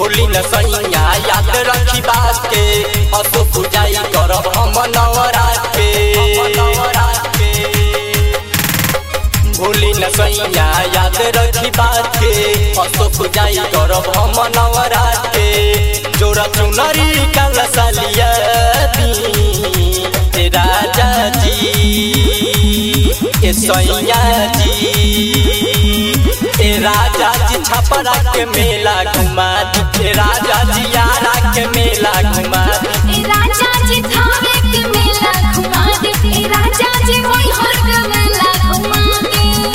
भूली न सैया याद रखी बात के असो पूजाई करब हम नवरात के भूली न सैया याद रखी बात के असो पूजाई करब हम नवरात के जोड़ा चुनरी काला सालिया दी ए राजा जी ए सैया जी ए राजा जी छपरा के मेला घुमा दी ए राजा जी यारा के मेला घुमा दी ए राजा जी थावे के मेला घुमा दे ए राजा जी मोई हर के मेला घुमा दे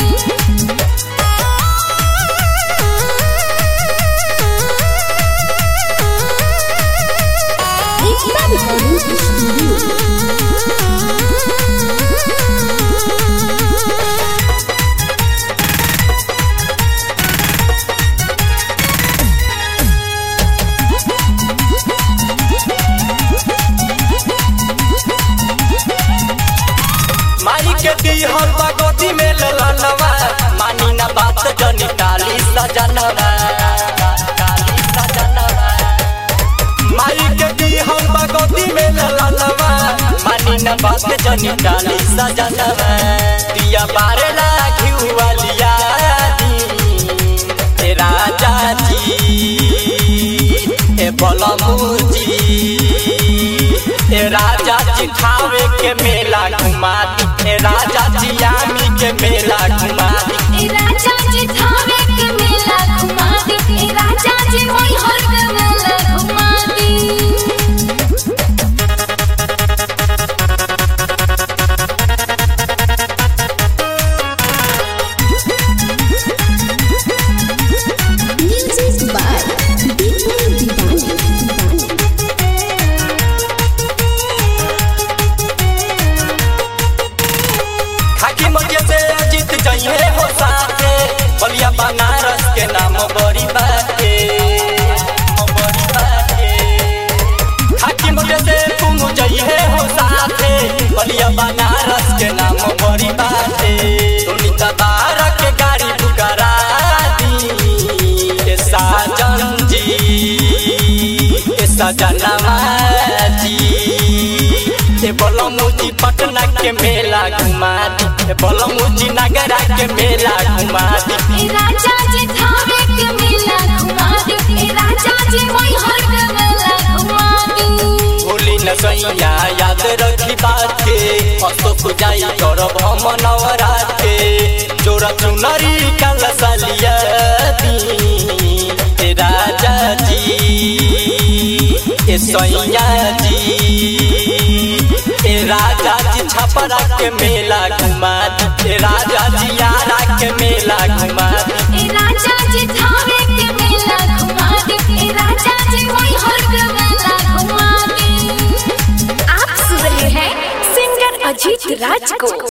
एकता रिकॉर्डिंग स्टूडियो माई के दी हम भगवती में ललनवा मानी ना बात जनी काली सजनवा काली सजनवा माई के दी हम भगवती में ललनवा मानी ना बात जनी काली सजनवा दिया बारे लागी वालिया दी ए राजा जी ए बलमुजी ए राजा जी खावे के मेला घुमा दी ए राजा जी आमी के मेला घुमा दी ए राजा जी थावे के मेला घुमा दे ए राजा जी मोई हर के मेला घुमा दे Music by Deepak Divani. खाकी मजे से जीत जाइए हो साथे बलिया बनारस के नाम बड़ी बाटे बड़ी बाटे खाकी मजे से तुम जाइए हो साथे बलिया बनारस के नाम बड़ी बाटे सुनीता बारा के गाड़ी बुकरा दी ए साजन जी ए सजनवा जी ए बलमुजी पटना के मेला घुमा दी ए बलमुजी नगरा के मेला घुमा दी ए राजा जी थावे के मेला घुमा दे ए राजा जी मोई हर के मेला घुमा दे भूली न सैया याद रखी बात के असो पूजाई करब हम नवरात के जोड़ा चुनरी काला सालिया दी ए राजा जी ए सैया जी ए राजा जी छपरा के मेला घुमा दी ए राजा जी यारा के मेला घुमा दी ए राजा जी थावे के मेला घुमा दे ए राजा जी मोई हर के मेला घुमा दे आप सुन रहे हैं सिंगर अजीत राज को